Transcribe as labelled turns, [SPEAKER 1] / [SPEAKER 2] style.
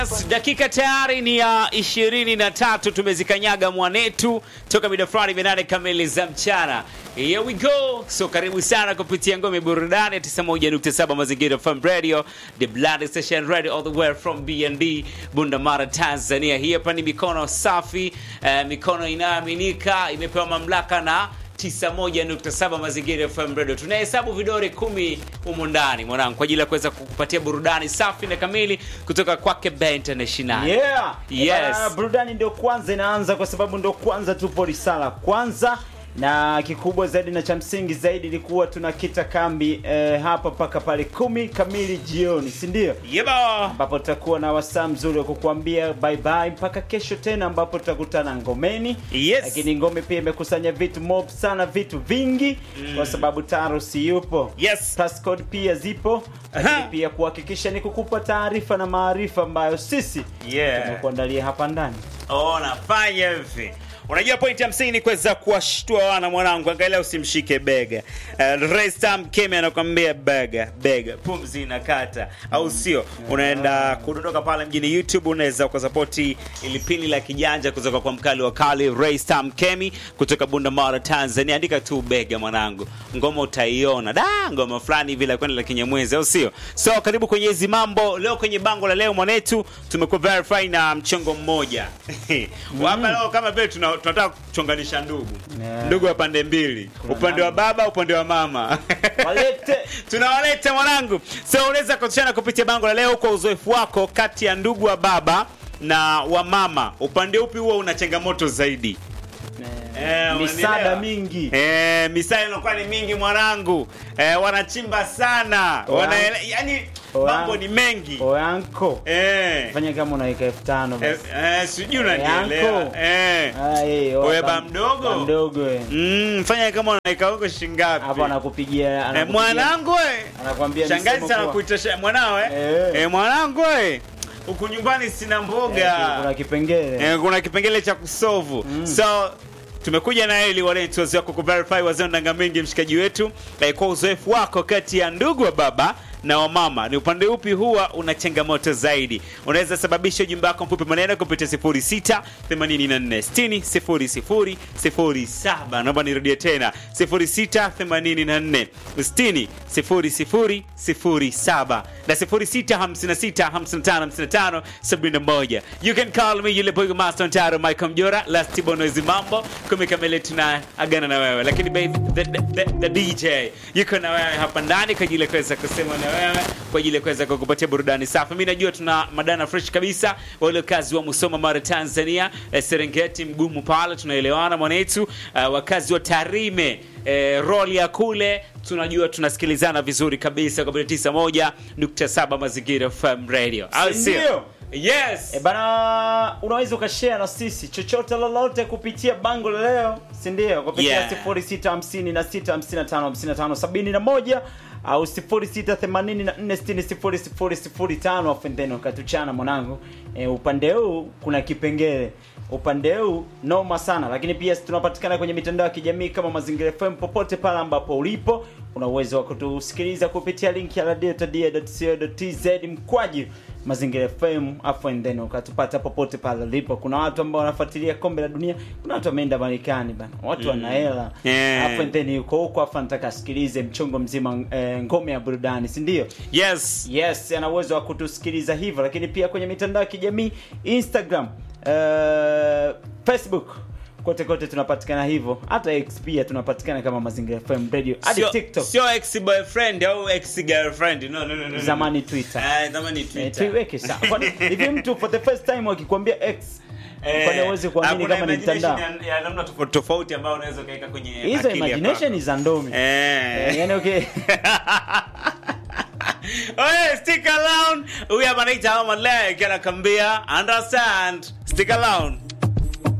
[SPEAKER 1] Dakika tayari ni ya ishirini na tatu tumezikanyaga mwanetu toka mida fulani minane kamili za mchana. Here we go. So karibu sana kupitia ngome burudani 91.7 Mazingira FM Radio, the blood station radio all the way from BND Bundamara Tanzania. Hii hapa ni mikono safi, eh, mikono inayoaminika, imepewa mamlaka na 91.7 Mazingira FM Radio. Tunahesabu vidore kumi humu ndani mwanangu, kwa ajili ya kuweza kukupatia burudani safi na kamili kutoka kwake Be International.
[SPEAKER 2] Yeah.
[SPEAKER 1] Yes.
[SPEAKER 2] Bana, burudani ndio kwanza inaanza kwa sababu ndio kwanza tupo risala kwanza na kikubwa zaidi na cha msingi zaidi ilikuwa tunakita kambi eh, hapa mpaka pale kumi kamili jioni si ndio
[SPEAKER 1] Yeba.
[SPEAKER 2] ambapo tutakuwa na wasaa mzuri wa kukuambia bye bye mpaka kesho tena ambapo tutakutana ngomeni
[SPEAKER 1] Yes.
[SPEAKER 2] lakini ngome pia imekusanya vitu mob sana vitu vingi kwa sababu taro si yupo
[SPEAKER 1] Yes.
[SPEAKER 2] passcode pia zipo lakini
[SPEAKER 1] Aha.
[SPEAKER 2] pia kuhakikisha ni kukupa taarifa na maarifa ambayo sisi
[SPEAKER 1] Yeah.
[SPEAKER 2] tumekuandalia hapa ndani
[SPEAKER 1] Oh, nafanya hivi. Unajua pointi ya msingi ni kuweza kuwashtua wana mwanangu, angalia usimshike bega. Uh, Restam Kemi anakuambia bega bega, pumzi inakata, au sio? Unaenda kudondoka pale mjini YouTube, unaweza ukasapoti ili pini la kijanja kutoka kwa mkali wa kali Restam Kemi kutoka Bundamara Tanzania. Andika tu bega mwanangu, ngoma utaiona. Da, ngoma fulani hivi la kwenda la kinyamwezi, au sio? So karibu kwenye hizi mambo leo. Kwenye bango la leo mwanetu, tumekuwa verify na mchongo mmoja hapa leo, kama vile tuna- tunataka kuchonganisha ndugu
[SPEAKER 2] Yeah.
[SPEAKER 1] ndugu wa pande mbili,
[SPEAKER 2] Kuna
[SPEAKER 1] upande wa
[SPEAKER 2] namna.
[SPEAKER 1] baba, upande wa mama
[SPEAKER 2] walete
[SPEAKER 1] tunawaleta mwanangu. So unaweza kutushana kupitia bango la leo kwa uzoefu wako kati ya ndugu wa baba na wa mama, upande upi huwa una changamoto zaidi? Eh,
[SPEAKER 2] misaada
[SPEAKER 1] unanielewa?
[SPEAKER 2] mingi
[SPEAKER 1] Eh, misaada inakuwa ni mingi mwanangu. Eh, wanachimba sana.
[SPEAKER 2] Oya.
[SPEAKER 1] Wanaele, yani
[SPEAKER 2] Oya.
[SPEAKER 1] mambo ni mengi.
[SPEAKER 2] oyanko
[SPEAKER 1] Eh.
[SPEAKER 2] fanya kama unaweka elfu tano
[SPEAKER 1] Eh,
[SPEAKER 2] basi
[SPEAKER 1] eh, sijui unanielewa.
[SPEAKER 2] Yanko.
[SPEAKER 1] Eh.
[SPEAKER 2] Ah, eh,
[SPEAKER 1] Oya,
[SPEAKER 2] oya,
[SPEAKER 1] ba
[SPEAKER 2] ba-
[SPEAKER 1] mdogo?
[SPEAKER 2] ba mdogo eh.
[SPEAKER 1] Mm, fanya kama unaweka huko shingapi?
[SPEAKER 2] hapo anakupigia
[SPEAKER 1] Eh,
[SPEAKER 2] anakupigia-
[SPEAKER 1] mwanangu we.
[SPEAKER 2] anakwambia
[SPEAKER 1] Shangazi
[SPEAKER 2] misemo
[SPEAKER 1] sana
[SPEAKER 2] poa.
[SPEAKER 1] kuita sha- mwanawe.
[SPEAKER 2] Eh.
[SPEAKER 1] Eh, mwanangu we. Huku nyumbani sina
[SPEAKER 2] Eh,
[SPEAKER 1] mboga.
[SPEAKER 2] kuna kipengele
[SPEAKER 1] Eh, kuna kipengele cha kusovu so tumekuja na ili walentuwazi wako kuverify wazee ndanga mingi mshikaji wetu eh, kwa uzoefu wako kati ya ndugu wa baba na wa mama ni upande upi huwa una changamoto zaidi unaweza sababisha ujumbe wako mfupi maneno kupitia 06 84 60 00 07 naomba nirudie tena 06 84 60 00 07 na 06 56 55 55 71 you can call me yule boy master Ntaro Michael Mjora last bonoezi mambo kumi kamili tuna agana na wewe lakini baby the, the, the, the DJ yuko na wewe hapa ndani kwa ajili ya kuweza kusema na wewe kwa ajili ya kuweza kukupatia burudani safi mimi najua tuna madana fresh kabisa wale kazi wa Musoma Mara Tanzania eh, Serengeti mgumu pale tunaelewana mwanetu uh, wakazi wa Tarime eh, roli ya kule tunajua tunasikilizana vizuri kabisa kwa 91.7 Mazingira FM Radio au sio?
[SPEAKER 2] Ndio.
[SPEAKER 1] Yes.
[SPEAKER 2] E bana, unaweza ukashare na sisi chochote lolote kupitia bango la leo, si ndio? Kupitia
[SPEAKER 1] Yeah.
[SPEAKER 2] 0656555571 au 0684600005 afu then ukatuchana mwanangu. E, upande huu kuna kipengele upande huu noma sana, lakini pia tunapatikana kwenye mitandao ya kijamii kama Mazingira FM. Popote pale ambapo ulipo, una uwezo wa kutusikiliza kupitia link ya radio.co.tz mkwaju Mazingira FM afu and then ukatupata popote pale ulipo. Kuna watu ambao wanafuatilia kombe la dunia, kuna watu wameenda Marekani bana, watu wana hela
[SPEAKER 1] Yeah.
[SPEAKER 2] afu and then yuko huko afu anataka asikilize mchongo mzima eh, ngome ya burudani, si ndio?
[SPEAKER 1] Yes.
[SPEAKER 2] Yes, ana uwezo wa kutusikiliza hivyo, lakini pia kwenye mitandao ya kijamii Instagram, uh, Facebook kote kote tunapatikana hivyo, hata X pia tunapatikana kama Mazingira FM Radio, hadi
[SPEAKER 1] Sio-
[SPEAKER 2] TikTok,
[SPEAKER 1] Sio ex boyfriend au ex girlfriend. No, no, no, no, no.
[SPEAKER 2] zamani Twitter.
[SPEAKER 1] Eh, zamani
[SPEAKER 2] Eh,
[SPEAKER 1] Twitter.
[SPEAKER 2] tuiweke sawa. Kwani hivi mtu for the first time akikwambia X
[SPEAKER 1] Eh,
[SPEAKER 2] kwani uweze kuamini
[SPEAKER 1] hakuna
[SPEAKER 2] kama ni
[SPEAKER 1] imagination
[SPEAKER 2] mtandao?
[SPEAKER 1] ya- ya namna tofauti tofauti ambayo unaweza ukaweka kwenye
[SPEAKER 2] Hizo
[SPEAKER 1] akili ya
[SPEAKER 2] imagination
[SPEAKER 1] kwako.
[SPEAKER 2] za ndomi.
[SPEAKER 1] Eh.
[SPEAKER 2] Eh, yani okay.
[SPEAKER 1] Oye, stick around. Huyu hapa anaitwa Homa Lake anakwambia understand. Stick around.